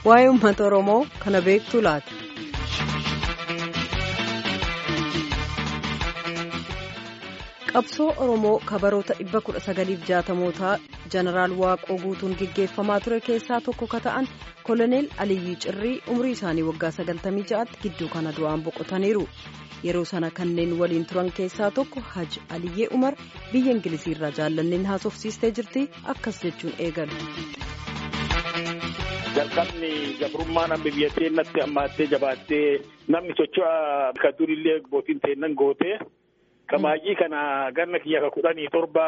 waa'ee uummata Oromoo kana beektu laata? Qabsoo Oromoo kabaroota dhibba kudha sagaliif jaatamootaa Jeneraal Waaqoo guutuun gaggeeffamaa ture keessaa tokko ka ta'an Koloneel Aliyyii Cirrii umrii isaanii waggaa sagaltamii ja'aatti gidduu kana du'aan boqotaniiru. Yeroo sana kanneen waliin turan keessaa tokko Haji Aliyyee Umar biyya Ingiliziirraa jaallanneen haasofsiistee jirti akkas jechuun eegalu. jalqabni gabrummaa namni biyya teennatti hammaattee jabaattee namni socho'a ka durillee bootiin teennan goote kamaayii kana ganna kiyya ka kudhanii torba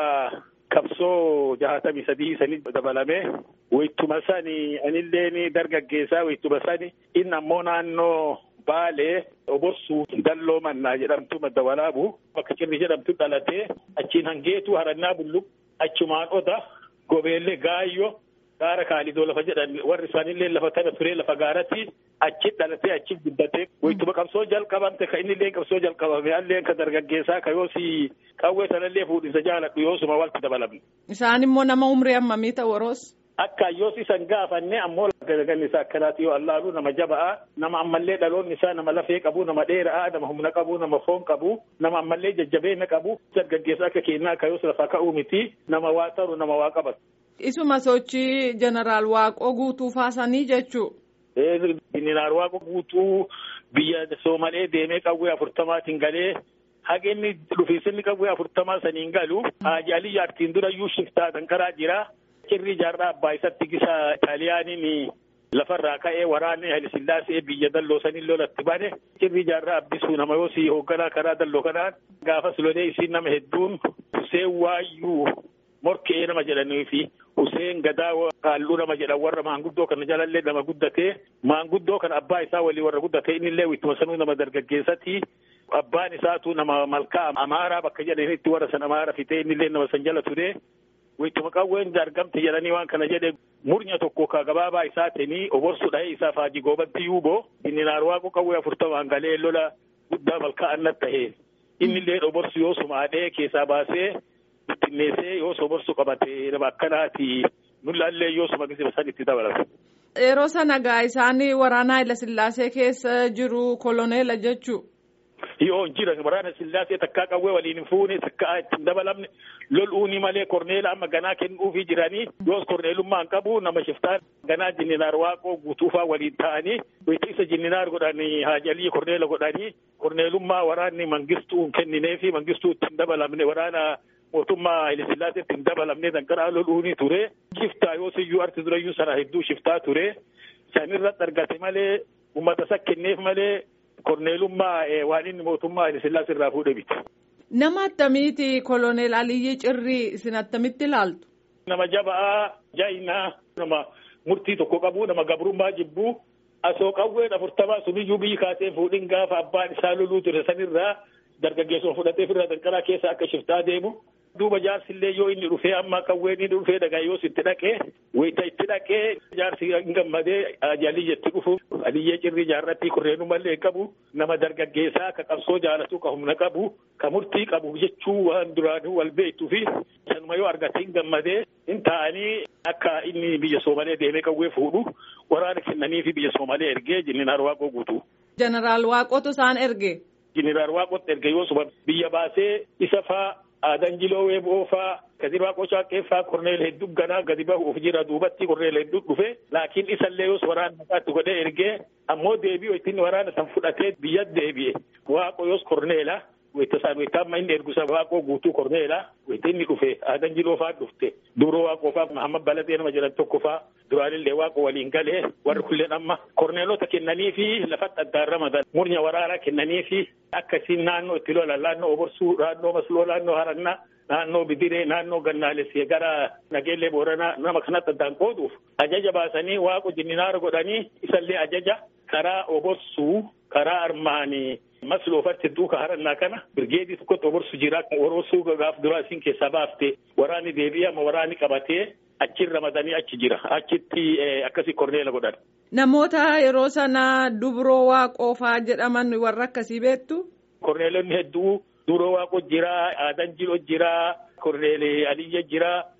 qabsoo jahatamii sadii sanii dabalame wayituma sani anilleen dargaggeessaa wayituma sani inni ammoo naannoo baalee oborsuu dalloo mannaa jedhamtu madda walaabu bakka cirri jedhamtu dhalatee achiin hangeetu harannaa bulluq achumaan oda gobeellee gaayyo gaara kaalidoo lafa jedhan warri isaanillee lafa tana turee lafa gaaratti achi dhalatee achi guddatee wayituma qabsoo jalqabamte ka innillee qabsoo jalqabame alleen ka dargaggeessaa ka yoosi qawwee sanallee fuudhinsa jaaladhu yoosuma walti dabalamne. Isaan immoo nama umrii hammamii ta'u woroos. Akka yoos isan gaafanne ammoo galagalli isaa akkanaati yoo allaalu nama jaba'a nama ammallee dhaloonni isaa nama lafee qabu nama dheera'a nama humna qabu nama foon qabu nama ammallee jajjabeenya qabu dargaggeessa akka kennaa akka yoos lafa ka'uu miti nama waa taru nama waa qabatu. Isuma sochii jeneraal Waaqoo guutuu faasanii jechuu. Jeneraal Waaqoo guutuu biyya Soomalee deemee qawwee afurtamaatiin galee haga inni dhufiisinni qawwee afurtamaa saniin galu Haaji Alii jaartiin durayyuu shiftaa danqaraa jira. Cirrii jaarraa abbaa isatti gisa Xaaliyaaniin lafarraa ka'ee waraanni Haile Sillaasee biyya dalloo sanii lolatti bane cirrii jaarraa abbisuu nama yoosii hoogganaa karaa dalloo kanaan gaafas lolee isiin nama hedduun Huseen Waayyuu morkee nama jedhanii fi Huseen Gadaa Kaalluu nama jedhan warra maanguddoo kana jalallee nama guddatee maanguddoo kana abbaa isaa walii warra guddatee innillee wittuma sanuu nama dargaggeessati abbaan isaatu nama malkaa amaaraa bakka jedhanitti warra san amaara fitee innillee nama san jala ture wittuma qawween argamte jedhanii waan kana jedhe murnya tokko ka gabaabaa isaatiin oborsu dhahee isaa faajii goobatti yuuboo inni naarwaaqo qawwee afurtamaan galee lola guddaa malkaa annat tahee innillee oborsu yoo sumaadhee keessaa baasee bittinneessee yoo oborsu qabate nama akkanaati nulaallee yoo suma gisa san itti dabalata. Yeroo sana gaa isaan waraana Haila Sillaasee keessa jiru koloneela jechuu. Yoo jira waraana Sillaasee takkaa qawwee waliin hin fuune takkaa ittiin dabalamne lol'uuni malee korneela amma ganaa kennuufii jiranii yoos korneelummaa hin qabu nama shiftaan ganaa jinninaar waaqoo guutuufaa waliin ta'anii isa jinninaar godhanii haajalii korneela godhanii korneelummaa waraanni mangistuu hin kennineefi mangistuu ittiin dabalamne waraana mootummaa Haile Sillaasee ittiin dabalamne danqaraa lol'uuni ture shiftaa yoos iyyuu arti durayyuu sana hedduu shiftaa ture sanirratti argate malee uummata isa kenneef malee korneelummaa waan inni mootummaa Haile Sillaasee irraa fuudhe miti. Nama attamiiti koloneel Aliyyii Cirrii isin attamitti ilaaltu? Nama jaba'aa jaayinaa nama murtii tokko qabu nama gabrummaa jibbuu asoo qawween afurtamaa suniyyuu biyyi kaasee fuudhin gaafa abbaan isaa loluu ture sanirraa dargaggeessuma fudhatee firra danqaraa keessa akka shiftaa deemu. Duuba jaarsillee yoo inni dhufee amma qawween inni dhufee dhagaa yoos itti dhaqee wayita itti dhaqee jaarsi hin gammadee Aliyyi itti dhufu Aliyyee Cirrii jaarratti kurreenumallee qabu nama dargaggeessaa ka qabsoo jaalatu ka humna qabu ka murtii qabu jechuu waan duraanuu wal beektuu fi sanuma yoo argate hin gammadee hin taa'anii akka inni biyya Soomalee deemee qawwee fuudhu waraana kennanii fi biyya Soomalee ergee jeneraal Waaqoo guutu. Jeneraal Waaqootu isaan erge. Jeneraal Waaqootti erge yoosuma biyya baasee isa faa aadan jiloo weeboo faa gadi waaqoo caaqqeeffaa korneel hedduu ganaa gadi bahuuf jira duubatti korneel hedduu dhufe laakiin isallee yoos waraana maqaatti godhee ergee ammoo deebi'u ittiin waraana san fudhatee biyya deebi'e waaqoo yoos korneela wayita isaan wayita amma inni ergusa waaqoo guutuu korneela wayita inni dhufe aadan jiloo faa dhufte dubroo waaqoo faa mahamad baladee nama jedhan tokko faa duraanillee waaqoo waliin galee warri kulleen amma korneelota kennanii fi lafatti addaan ramadan murnya waraanaa kennanii fi akkasiin naannoo itti lolan naannoo oborsuu naannoo masloo naannoo harannaa naannoo bidiree naannoo gannaalessee gara nageellee booranaa nama kanatti addaan qooduuf ajaja baasanii waaqo jinninaara godhanii isallee ajaja karaa oborsuu karaa armaanii masloofarti duuka harannaa kana birgeedii tokkotti oborsu jira oborsuu gaaf duraa isin keessaa baafte waraanni deebi'ee amma waraanni qabatee achiin ramadanii achi jira achitti akkasii korneela godhan. Namoota yeroo sana dubroo waaqoofaa jedhaman warra akkasii beektu. Korneelonni hedduu dubroo waaqoo jira aadan jiloo jira korneelee aliyya jira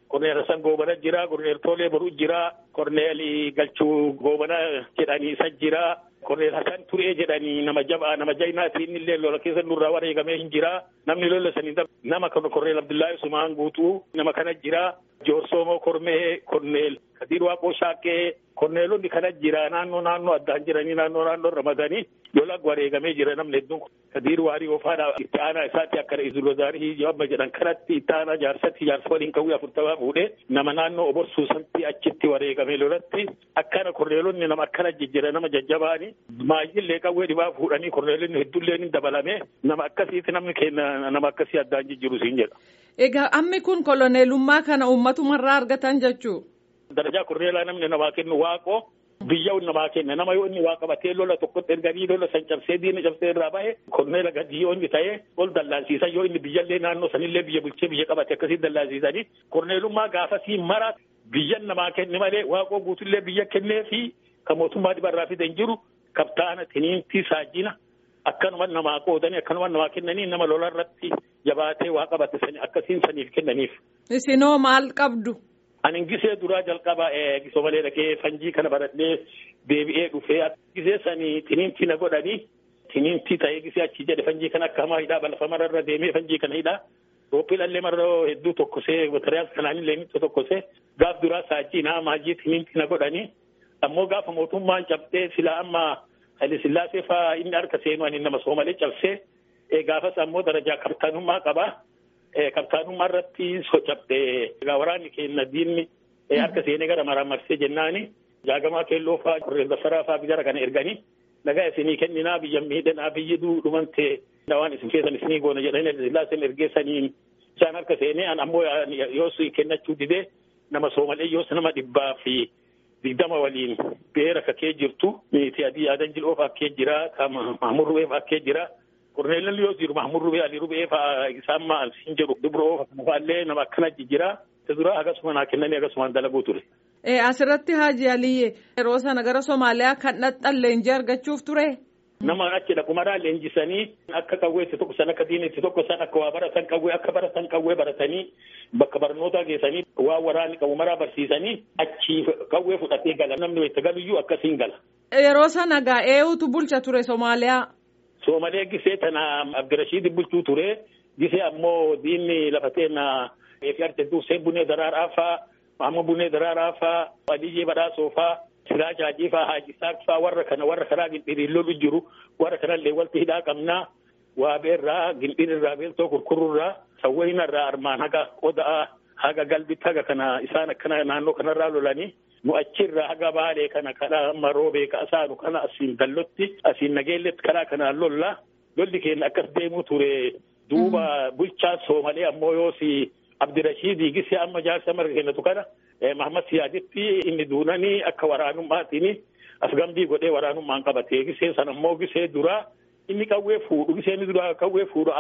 Korneel Hassan Goobana jira, Korneel Toolee Boruu jira, Korneel Galchuu Goobana jedhanii isa jira, Korneel Hassan Turee jedhanii nama jabaa nama jaynaatii inni illee lola keessa nurraa wareegamee hin jira. Namni lola sanii nama kan Korneel Abdullahi Sumaan guutuu nama kana jira. Joorsoomoo Kormee, Korneel Kadiir Waaqoo Shaaqqee, Korneelonni kana jira naannoo naannoo addaan jiranii naannoo naannoo ramadanii lola wareegamee jira namni hedduun Kadiir Waarii Ofaadha itti aanaa isaatti akka Izulozaarii Yabba jedhan kanatti itti aanaa jaarsatti jaarsa waliin kawwee afurtamaa fuudhee nama naannoo oborsuu sanatti achitti wareegamee lolatti akkana Korneelonni nama akkana jijjira nama jajjabaanii maayyillee qawwee dhibaa fuudhanii Korneelonni hedduullee ni dabalame nama akkasiiti namni keenya nama akkasii addaan jijjiru siin jedha. Egaa ammi kun koloneelummaa kana uummatummarraa argatan jechuu. Darajaa korneelaa namni namaa kennu waaqoo biyya namaa kenna nama yoo inni waa qabatee lola tokkotti erganii lola san cabsee diina cabsee irraa bahe korneela gadi yoo inni ta'ee ol dallaansiisan yoo inni biyyallee naannoo sanillee biyya bulchee biyya qabate akkasii dallaansiisanii korneelummaa gaafasii mara biyyan namaa kenne malee waaqoo guutullee biyya kennee fi kan mootummaa dhibarraa fidan jiru kabtaana tiniintii saajina akkanuma namaa qoodanii akkanuma namaa kennanii nama lola irratti jabaatee waa qabate sani akkasiin saniif kennaniif. Isinoo maal qabdu? Ani gisee duraa jalqaba gisoo malee dhaqee fanjii kana baradhee deebi'ee dhufee gisee sanii tiniintii na godhanii tiniintii ta'ee gisee achi jedhe fanjii kana akka hamaa hidhaa balfa mararra deemee fanjii kana hidhaa. Rooppiilallee marroo hedduu tokkosee batariyaas kanaanillee nitti tokkosee gaaf duraa saajii naa maajii tiniintii na godhanii ammoo gaafa mootummaan cabxee silaa amma Haile Sillaasee fa'aa inni harka seenu ani nama soomalee cabsee gaafas ammoo darajaa kabtaanummaa qaba. Kabtaanummaa irratti cabxee waraanni keenya diinni harka seenee gara maraan marsee jennaani jaagamaa keelloo fa'aa qorreen dasaraa fa'aa jara kana erganii nagaa isinii kenninaa biyya miidhanaa biyyi dhumante waan isin keessan isinii goona jedhanii Sillaaseen ergeessanii isaan harka seenee ammoo yoos kennachuu didee nama soomalee yoos nama dhibbaa fi digdama waliin beera kakee jirtu miiti adii adan jiloo fakkee jira mahmud rubee fakkee jira korneelli yoo jiru mahmud rubee ali rubee faa isaan maal siin jedhu dubroo faallee nama akkana jira dura akkasuma naa kennanii akkasumaan dalaguu ture. Asirratti Haaji Aliyyee yeroo sana gara Somaaliyaa kan dhaqxan leenjii argachuuf ture. Nama achi dhaqumaraa leenjisanii akka qawwee itti tokko san akka diina itti tokko san akka waa baratan qawwee akka baratan qawwee baratanii bakka barnootaa geessanii waa waraanni qabu maraa barsiisanii achi qawwee fudhatee gala namni itti galuyyuu akkasiin gala. Yeroo sana gaa eenyutu bulcha ture Somaaliyaa. Soomalee gisee tana Abdirashiid bulchuu ture gisee ammoo diinni lafatee na eefi arjaduu Hussein Bunee Daraaraa faa Mahamud Bunee Daraaraa faa Adiyyee Badhaasoo faa Siraaj Haajii faa Haaji Isaaq faa warra kana warra karaa gindhiiriin lolu jiru warra kanallee walti hidhaa qabnaa waa beerraa gindhiirraa beeltoo kurkururraa sawweenarraa armaan haga qoda'aa haga galbitti haga kana isaan akkana naannoo kanarraa lolanii nu achirraa haga baalee kana karaa maroo beeka asaanu kana asiin dallotti asiin nageelletti karaa kanaan lolla lolli keenya akkas deemuu ture duuba bulchaa soomalee ammoo yoosi Abdirashiidii gisee amma jaarsa marga kennatu kana Mahamad Siyaaditti inni duunanii akka waraanummaatiin afgambii godhee waraanummaan qabatee gisee sana ammoo gisee duraa inni qawwee fuudhu gisee inni duraa qawwee fuudhu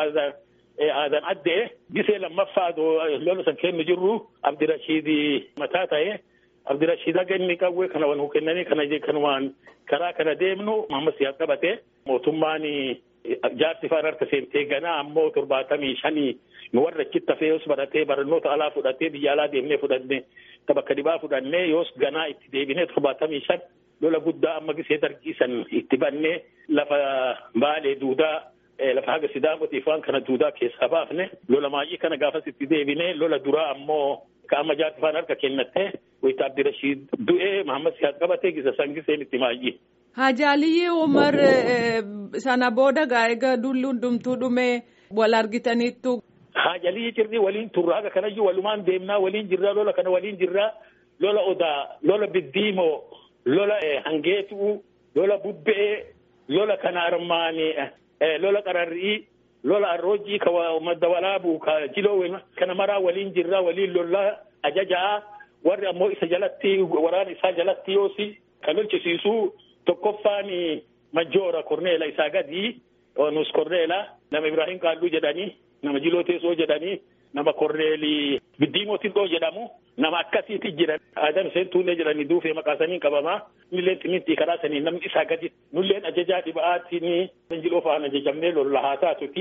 aadan addee gisee lammaffaa lola san kennu jirru Abdirashiidii mataa ta'ee Abdirashiid haga inni qawwee kana wanuu kennanii kana kanumaan karaa kana deemnu Mahamad Siyaad qabatee mootummaan jaarsi faan harka seentee ganaa ammoo torbaatamii shanii nu warra achitti hafee yoos baratee barnoota alaa fudhatee biyya alaa deemnee fudhannee bakka dhibaa fudhannee yoos ganaa itti deebinee torbaatamii shan lola guddaa amma gisee dargiisan itti bannee lafa baalee duudaa lafa haga sidaamotiif waan kana duudaa keessaa baafne lola maayii kana gaafas itti deebinee lola duraa ammoo ka amma jaarsi faan harka kennattee wayita Abdirashiid du'ee Mahamad Siyaad qabatee gisa san giseen itti maayii. Haaji Aliyyee Umar sana booda gaa egaa dulli hundumtuu dhumee wal argitaniittu. Haaji Aliyyee cirrii waliin turra haga kanayyuu walumaan deemnaa waliin jirraa lola kana waliin jirraa lola odaa lola biddiimoo lola hangeetuu lola bubbee lola kana armaanii lola qararrii lola arroojii ka madda walaabuu ka jiloo kana maraa waliin jirraa waliin lola ajajaa warri ammoo isa jalatti waraana isaa jalatti yoosi ka lolchisiisuu tokkoffaan majoora korneela isaa gadi nus korneela nama ibrahim qaalluu jedhanii nama jiloo teessoo jedhanii nama korneelii biddiimootiin dhoo jedhamu nama akkasiiti jiran aadan seentuullee jedhanii duufee maqaasanii qabamaa nulleen timintii karaa sanii namni isaa gadi nulleen ajajaa dhiba'aatiin jiloo fa'aan ajajamnee lolla haa taatuti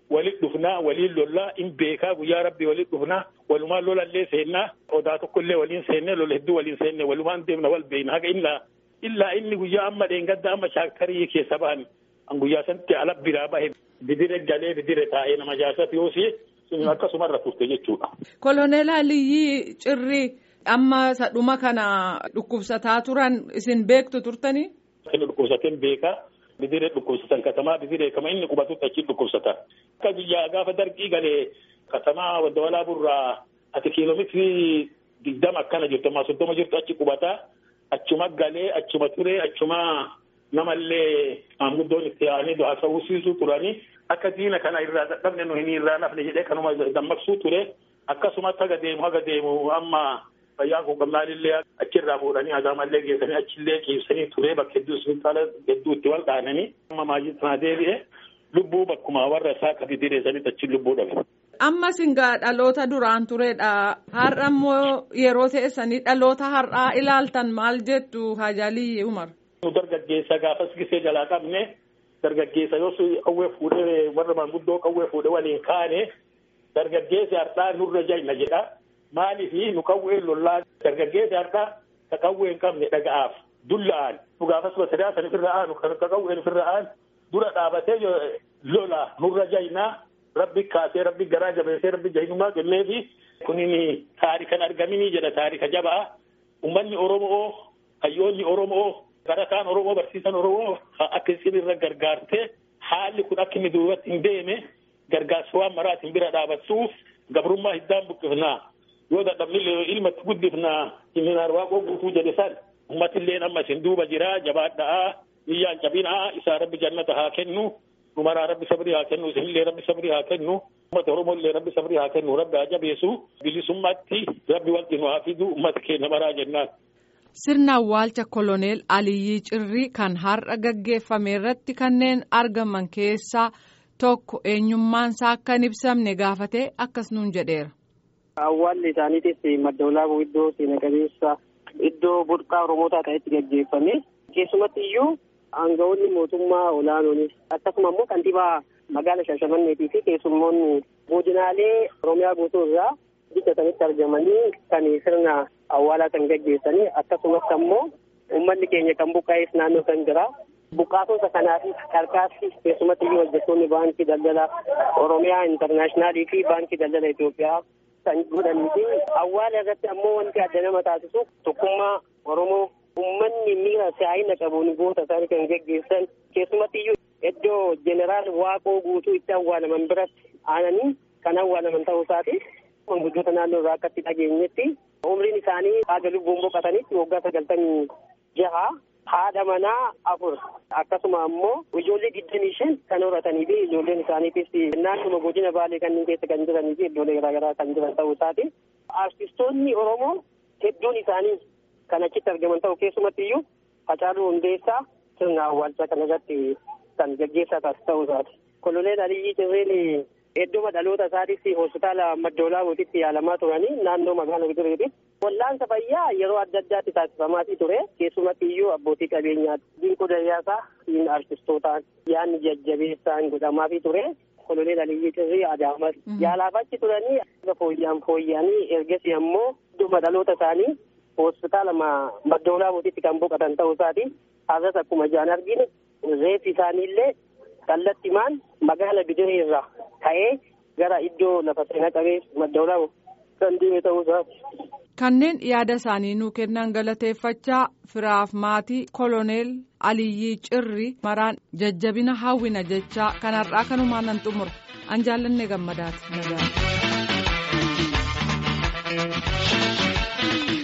walit dhufnaa waliin lollaa in beekaa guyyaa rabbii walit dhufnaa walumaan lolallee seennaa odaa tokkollee waliin seennee lola hedduu waliin seennee walumaan deemna wal beeyna haga illaa illaa inni guyyaa amma dheengadda amma shaaktarii keessa bahan an guyyaa sanatti ala biraa bahe bidire galee bidire taa'ee nama jaasat yoo si akkasumarra turte jechuudha. Koloneel Aliyyii Cirrii amma sadhuma kana dhukkubsataa turan isin beektu turtanii? Kan dhukkubsateen beekaa. Bidiree dhukkubsatan katamaa bidiree kama inni qubatutti achi dhukkubsata. Akka biyyaa gaafa dargii galee katamaa wadda burraa ati kiiloomeetirii digdama akkana jirtu ammaa soddoma jirtu achi qubata. Achuma galee achuma turee achuma namallee maanguddoon itti aanee du'aa sawwisiisuu turanii akka diina kana irraa dadhabne nu hin irraa nafne jedhee kanuma dammaqsuu ture. Akkasumatti haga deemu haga deemu amma fayyaan kun gamnaalillee achirraa fuudhanii agaamallee geessanii achillee ciibsanii turee bakka hedduu hospitaala hedduu itti wal dhaananii amma maajii sana deebi'e lubbuu bakkuma warra isaa akka bidireessanitti achi lubbuu dhabe. Amma singaa dhaloota duraan turedha. Har'a immoo yeroo teessanii dhaloota har'aa ilaaltan maal jettu Hajalii Umar. Nu dargaggeessa gaafas gisee jalaa qabne dargaggeessa yoos qawwee fuudhee warra maanguddoo qawwee fuudhee waliin kaane dargaggeessi har'aa nurra jayna jedha. Maaliif nu qawwee lollaa dargaggeessi har'aa ka qawwee hin qabne dhaga'aaf dulla'an nu gaafas basadaa san ofirra aanu kan ka qawween ofirra aan dura dhaabatee lola nurra jaynaa rabbi kaasee rabbi garaa jabeessee rabbi jahinumaa kenneefi kunin taarikan argaminii jedha taarika jabaa ummanni oromoo hayyoonni oromoo barataan oromoo barsiisan oromoo akka isin irra gargaartee haalli kun akka inni duubatti hin deeme gargaarsa waan maraatiin bira dhaabattuuf gabrummaa hiddaan buqqifnaa yoo dadhabnillee ilmatti guddifnaa iminaar waaqoo guutuu jedhe san ummatillee amma isin duuba jira jabaadhaa biyyaan cabinaa isaa rabbi jannata haa kennu numaraa rabbi sabrii haa kennu isinillee rabbi sabrii haa kennu ummata oromollee rabbi sabrii haa kennu rabbi haa jabeessu bilisummaatti rabbi wanti nu haa fidu ummata keenya maraa jennaan. Sirna awwaalcha koloneel Aliyyii Cirrii kan har'a gaggeeffame irratti kanneen argaman keessaa tokko eenyummaansaa akka hin ibsamne gaafatee akkas nuun jedheera. Awwaalli isaaniitis madda olaanoo iddoo seena qabeessa iddoo burqaa Oromootaa ta'etti gaggeeffame. Keessumatti iyyuu aangawoonni mootummaa olaanoonis akkasuma immoo kantiibaa magaala Shaashamanneetii fi keessummoonni godinaalee Oromiyaa guutuu irraa biyya sanitti argamanii kan sirna awwaalaa kan gaggeessanii akkasumas ammoo uummanni keenya kan buqqaa'es naannoo kan jira. Buqqaatota kanaaf harkaatti keessumatti iyyuu hojjettoonni baankii daldala Oromiyaa intarnaashinaalii fi baankii daldala Itoophiyaa kan godhanii fi awwaala irratti ammoo wanti adda nama taasisu tokkummaa Oromoo uummanni miira siyaayina qabuun goota isaanii kan geggeessan keessumatti iyyuu iddoo jeneraal waaqoo guutuu itti awwaalaman biratti aananii kan awwaalaman ta'uu isaati. Manguddoota naannoo irraa akkatti dhageenyetti umriin isaanii haga lubbuun boqotanitti waggaa sagaltamii jaha haadha manaa afur akkasuma ammoo ijoollee digdamii shan kan horatanii fi ijoolleen isaaniitis naannuma godina baalee kanneen keessa kan jiranii fi iddoolee garaagaraa kan jiran ta'uu isaati. Artistoonni Oromoo hedduun isaanii kan achitti argaman ta'u keessumatti iyyuu Hacaaluu Hundeessaa sirna awwaalchaa kana irratti kan gaggeessaa ta'uu isaati. Koloneel Aliyyii Cirreen Iddoo dhaloota isaatis hospitaala maddoolaa mootitti yaalamaa turanii naannoo magaalaa Bidireeti. Wallaansa fayyaa yeroo adda addaatti taasifamaatii ture. Keessumatti iyyuu abbootii qabeenyaa dinqoo dayyaasaa siin artistootaan yaanni jajjabeessaan godhamaafii ture. Koloneel Aliyyii Cirrii Adaamas yaalaaf achi turanii fooyyaan fooyyanii ergasii ammoo iddoo dhaloota isaanii hospitaala maddoolaa mootitti kan boqotan ta'uu isaati. Har'as akkuma ijaan arginu reeffi isaaniillee kallattimaan magaala Bidiree irraa ka'ee gara iddoo lafa seenaa qabeessa maddoolaa kan deeme ta'uu isaati. Kanneen yaada isaanii nuu kennan galateeffachaa firaaf maatii koloneel Aliyyii Cirrii maraan jajjabina hawwina jechaa kanarraa kanumaan nan xumura an jaallanne gammadaati.